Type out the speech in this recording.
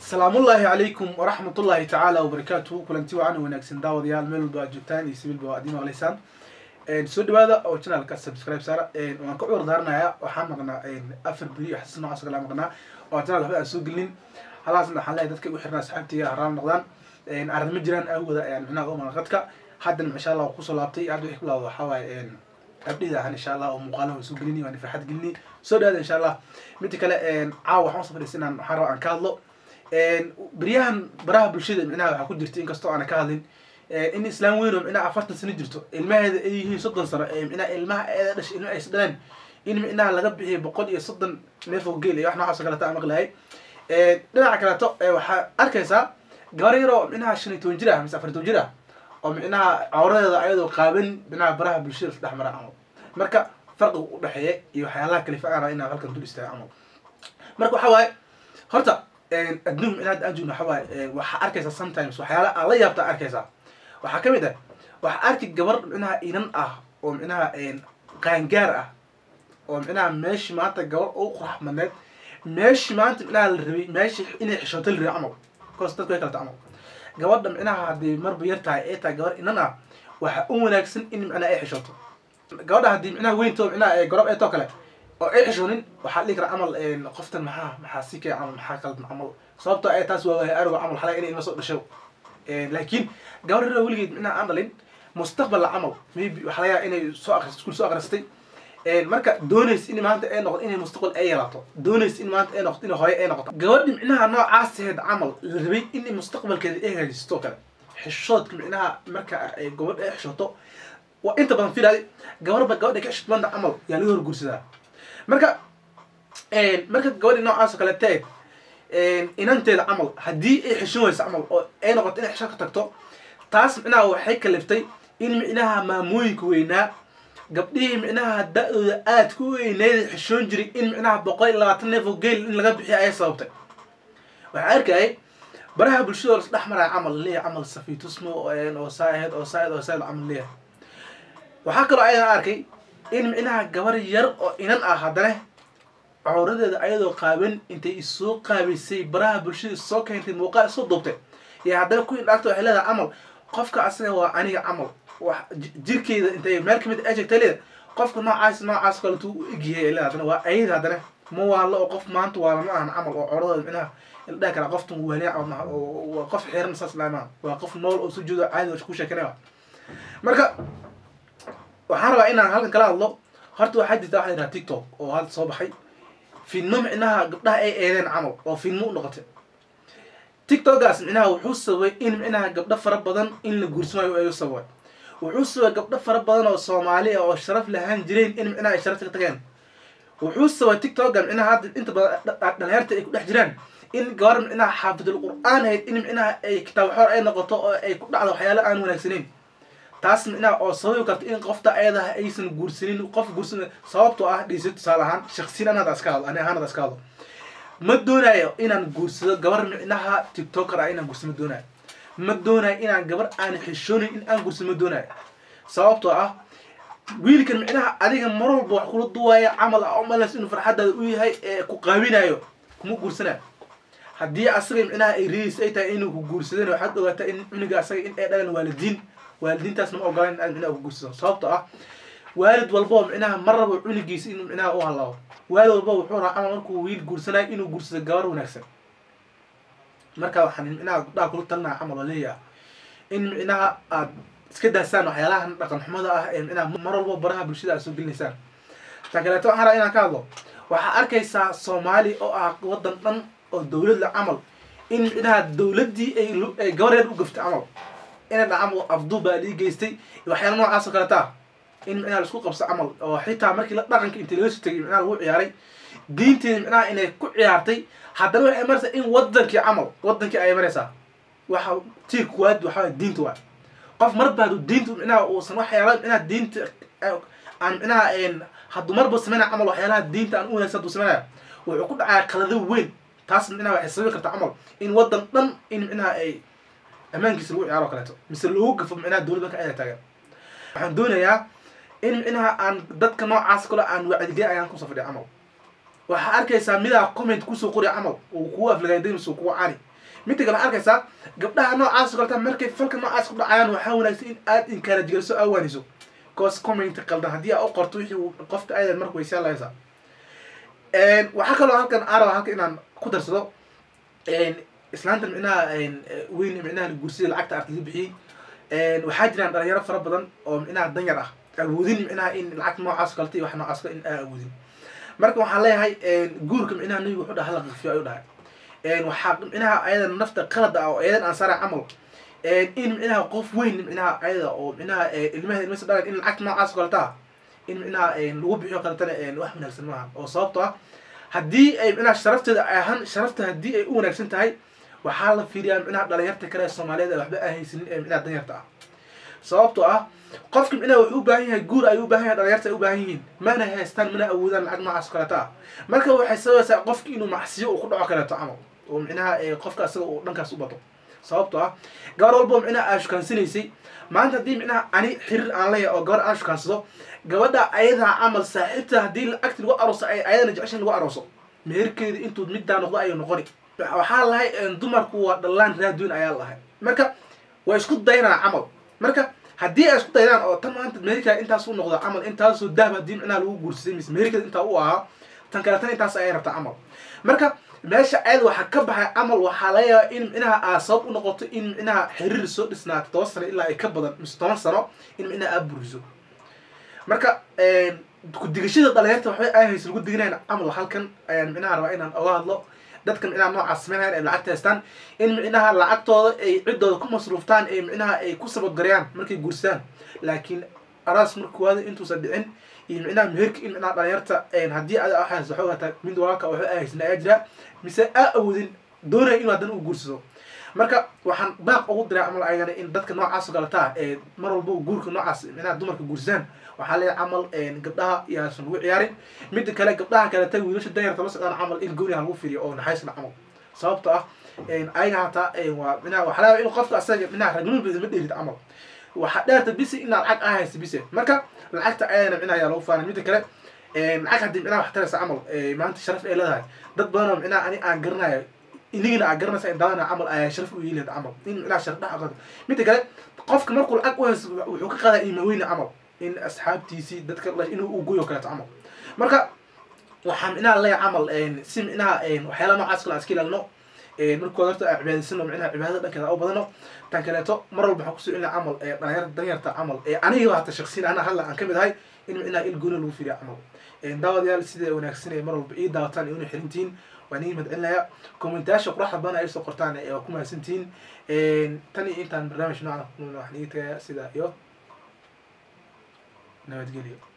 salaamullaahi calaykum waraxmatullaahi tacaala wabarakaatuhu kulanti wacan wanaagsan daawadayaal meel walba aad joogtaan iyo sibilba waa adiin maqlaysaan soo dhawaada oo channelka subscribe saara waan ka cudur daaranayaa waxaan maqnaa afar beri iyo xasas noocaas kala maqnaa oo channel waxba aan soo gelin halaasna waxaan leeyahay dadka igu xirnaa asxaabtiga haraam noqdaan arrimo jiraan awooda ayaan micnaha u maqadka haddana insha allah kusoo laabtay hadda wixii ku laabdo waxaa waaye abdhida ahaan insha allah oo muuqaalaha soo gelini waan farxad gelini soo dhawaada insha allah midda kale caawa waxaan usoo fadhiisanaan waxaan rabaa aan ka hadlo beryahan baraha bulshada micnaha waxaa ku jirta inkastoo aana ka hadlin in islaam weyn oo micnaha afartan sano jirto ilmaheeda ay yihiin soddon sano micnaha ilmaha eeda dhashay ilma aysa dhaleen in micnaha laga bixiyo boqol iyo soddon neef oo geel iyo wax noocaas oo kaleta aan maqlahay dhinaca kaleeto waxaa arkaysaa gabar yar oo micnaha shan iyo toban jir ah mise afar iyo toban jir ah oo micnaha cawradeeda ayadoo qaaban micnaha baraha bulshada isku dhex mara camal marka farqiga u dhexeeya iyo waxyaalaha kalifa aan inaan halkan dul istaaga camal marka waxaa waaye horta adduun micnaha aan joogno waxaa waaye waxaa arkaysaa sometimes waxyaala aad la yaabtaa arkaysaa waxaa ka mid ah waxaa arki gabar micnaha inan ah oo micnaha qaangaar ah oo micnaha meeshi maanta gabar ugu qurax madneed meeshi maanta micnaha la rabay meeshi inay xishooto la rabay camal koos dadku way kalata camal gabadha micnaha haddii marba yar tahay ee tahay gabar inan ah waxaa u wanaagsan in micnaha ay xishooto gabadha haddii micnaha weynto micnaha gorob eetoo kale oo ay xishoonin waxaa dhihi kara camal qoftan maxaa maxaa si kay camal maxaa qaldan camal sababtoo ay taas waa waayo arigo camal xalay inay ilma soo dhasho laakiin gabar yar weligeed micnaha aan dhalin mustaqbala camal maybe waxaa laga yaaba inay soo akris iskuul soo akhristay marka doonays in maanta ay noqoto inay mustaqbal ay yeelato doonays in maanta ay noqoto inay hooyo ay noqoto gabadhi micnaha noocaasheed camal la rabay in mustaqbalkeeda ay hagaajisto kale xishoodka micnaha marka ay gabadh ay xishooto waa inta badan filaay gabarba gabadha ka xishod banda camal yaa laga horguursadaa marka marka gabadhi noocaas oo kale taeg inanteeda camal haddii ay xishin weyso camal oo ay noqoto inay xisho ka tagto taas micnaha waxay kaliftay in micnaha maamooyinka weynaa gabdhihii micnaha da-dooda aad ku weyneeda xishoon jiray in micnaha boqol iyo labaatan neef oo geel in laga bixiyo ayay sababtay waxaa arkayay baraha bulshada oo lasdhex maraya camal leeyahay camal safiitusmo oo saahed oo saahed oo saahed camal leeyahay waxaa kaloo ayadan arkay in micnaha gabar yar oo inan ah haddana cawradeeda ayadoo qaaban intay isoo qaabaysay baraha bulshada isoo keentay muuqaal isoo duubtay iyo haddana ku indhaagta waxay leedahay camal qofka asaga waa aniga camal wax jirkeeda intay meel kamid ay sheegtay leeda qofka noocaas noocaas kaletu u egyahay leeda haddana waa ayada haddana ma waalo oo qof maanta waala ma ahan camal oo cawradeeda micnaha la dhahi karaa qoftan waaliya waa qof xiran saas laamaa waa qof nool oo sujuuda caadi ku sheekanaya marka waxaan rabaa inaan halkan kala hadlo horta waxaa jirta waxa yidhaha tiktok oo hadda soo baxay filmo micnaha gabdhaha ay eedeen camal oo filmo u noqotay tiktokaas micnaha wuxuu sababay in micnaha gabdho fara badan in la guursamayo ayuu sababay wuxuu sababay gabdho fara badan oo soomaali ah oo sharaf lahaan jireen in micnaha ay sharafta ka tageen wuxuu sababay tiktoka micnaha hadda inta badan dhalinyarta ay ku dhex jiraan in gabar micnaha xaafidul qur-aan ahayd in micnaha ay kitaab xoor ay noqoto oo ay ku dhacdo waxyaalo aan wanaagsaneyn taas micnaha oo sababi karta in qofta ayadaha aysan guursanin qof guursan sababtoo ah dhiisa tusaale ahaan shaksiyan anada iska hadlo ani ahaanada iska hadlo ma doonayo inaan guursado gabar micnaha tiktoker ah inaan guursado ma doonayo ma doonayo inaan gabar aan xishoonin in aan guursado ma doonayo sababtoo ah wiilkan micnaha adiga mar walba wax kula duwaya camal ah umalas inuu farxadaada u yahay ee ku qaabinayo kuma guursanayo haddii asaga micnaha ay ridiis ay tahay inuu ku guursadana waxaad ogaataa in cuniga asaga in ay dhalan waalidiin waalidiintaasna ma ogolaan in aad micnaha ku guursado sababtoo ah waalid walboo micnaha mar rabo cunigiisa inuu micnaha u halaabo waalid walba wuxuu rabaa camal markuu wiil guursanayo inuu guursado gabar wanaagsan marka waxaan micnaha gabdhaha kula talinaya camal oo leeyaha in micnaha aad iska daasaan waxyaalahan dhaqan xumada ah ee micnaha mar walba baraha bulshada aad soo gelinaysaan ta kaleeto waxaan rabaa inaan ka hadlo waxaa arkaysaa soomaali oo ah waddan dhan oo dawlad la camal in micnaha dawladdii ay gabar yar u gaftay camal inay dhacamo afduu baa lii geystay waxyaala noocaas oo kaleta ah in micnaha laisku qabso camal oo xitaa markii la dhaqanka intii laga soo tegay micnaha lagu ciyaaray diinteeda micnaha inay ku ciyaartay haddana waxay maraysaa in wadankii camal wadankii ayay maraysaa waxa tii kuwaad waxaa diinta waa qof marba hadduu diinta micnaha uusan waxyaala micnaha diinta aan micnaha hadduu marba sameynaya camal waxyaalaha diinta aan u wanaagsan hadduu sameynaya wuxuu ku dhacaya qalado weyn taas micnaha waxay sababi kartaa camal in wadan dhan in micnaha ay ammaankiisa lagu ciyaaro kaleeto mise loogu gafo micnaha dowladda marka ayada taagan waxaan doonayaa in micnaha aan dadka noocaas kale aan wacdigey ayaan kusoo fadhiya camal waxaa arkaysaa midaa comment kusoo qori camal uu kugu aflagaadaynayso kugu cani midda kale waxaa arkaysaa gabdhaha noocaas oo kaleta markay falka noocaas ku dhacayaan waxaa wanaagsan in aad encourage geliso awaaniso cause comment qaldan haddii aa u qorto wixii uu qofka ayadan marka waysaan lahaysaa waxaa kaloo halkan araba halka inaan ku darsado islaanta micnaha weyn micnaha guursida lacagta arta laga bixiyey waxaa jiraan dhalinyaro fara badan oo micnaha danyar ah awoodin micnaha in lacag noocaas kaleta iyo wax noocaas kale in aa awoodin marka waxaan leeyahay guurka micnaha nabiga wuxuu dhaha hala qafiyo ayuu dhahay waxaa micnaha ayada nafta qalad ah oo ayadan aan saara camal in micnaha qof weyn micnaha ayada oo micnaha ilmaha ilmasa dhalan in lacag noocaas kaleta in micnaha lagu bixiyo kaletana wax wanaagsan maaha oo sababto ah haddii ay micnaha sharafteeda ahaan sharafta haddii ay u wanaagsan tahay waxaa la fiiriyaa micnaha dhalinyarta kale ee soomaaliyeed ee waxba aan haysanin ee micnaha danyarta ah sababtoo ah qofka micnaha wuxuu u baahan yahay guur ayuu u baahan yahay dhalinyarta ay u baahan yihiin mana haystaan mana awoodaan lacag noocaas kaleeta ah marka waxay sabaysaa qofki inuu macsiyo uu ku dhaco kaleeto camal oo micnaha qofka asaga uu dhankaas u bato sababtoo ah gabar walbo micnaha aa shukaansanaysay maanta haddii micnaha ani xiriir aan leeyahay oo gabar aan shukaansado gabadha ayadaa camal saaxiibta haddii lacagti lagu arooso ay ayadana jeceshan lagu arooso meherkeeda intuu middaa noqdo ayuu noqoni waxaa lahay dumarku waa dhallaan raadweyn ayaa lahay marka waa isku daynaa camal marka haddii ay isku daydaan oo tan maanta meherkeeda intaas u noqdo camal intaasoo dahab haddii micnaha lagu guursaday mise meherkeeda intaa u ahaa tan kaleetana intaas ayay rabtaa camal marka meesha ayada waxaa ka baxay camal waxaa laga yaabaa in micnaha aa sabab u noqoto in micnaha xiriir soo dhisnaato toban sano ilaa ay ka badan mise toban sano in micnaha aa buriso marka kudigashada dhalinyarta waxbay ay hayso lagu diginayn camal halkan ayaan micnaha rabaa inaan oga hadlo dadka micnaha noocaas sameynhayan ay lacagta haystaan in micnaha lacagtooda ay ciddooda ku masruuftaan ee micnaha ay ku sabadgareeyaan markay guursadaan laakiin araas markuwaada intuusan dhicin iyo micnaha meherka in micnaha dhalinyarta haddii ada waxaas waxaa hataa mid walaalka waxba ay haysan ayaa jira mise aa awoodin doonaya inuu haddana u guursado marka waxaan baaq ugu diraa camal ayagana in dadka noocaas oo kaletaa ee mar walba guurka noocaas micnaha dumarka guursadaan waxaa leeyahay camal gabdhaha yaasan lagu ciyaarin midda kale gabdhaha kaleta wiilasha danyarta la socdaan camal in gooni ha lagu fiiriyo oo naxaysna camal sababto ah ayaga hataa waa micnaha waxaa laga in qofka asaga micnaha ragnimada ma dheerid camal waxaa dheerta bisi in lacag aa haysa bise marka lacagta ayana micnaha ayaa lagu faanay midda kale lacag haddii micnaha wax taraysa camal maanta sharaf ay leedahay dad badan oo micnaha ani aan garanayo inigina aa garanaysa in daadana camal ayaa sharaf u yeelid camal in micnaha sharaf dhex aqoonta midda kale qofka markuu lacag u haysto wuxuu ka qaadaa iimaweyne camal in asxaabtiisii dadka inuu u goyo kaleeto camal marka waxaa micnaha leeya camal si micnaha waxyaala noocaas kale aan iska ilaalino markooda horta aan cibaadaysano micnaha cibaadada dhankeeda u badano tan kaleeto mar walba waxaan kusoo celina camal dhalinyarta danyarta camal aniga hata shaksiin ana hadla aan kamid ahay in micnaha il gooni lagu fiiriya camal daawadayaal sida wanaagsan mar walba ii daawataan iyo una xirintihiin waan ii mahadcelinaya kommentayaasha quraxda badan ay soo qortaan waa ku mahadsantihiin tan iyo intaan barnaamij noocan waxaan ii tagaya sida iyo nabadgelyo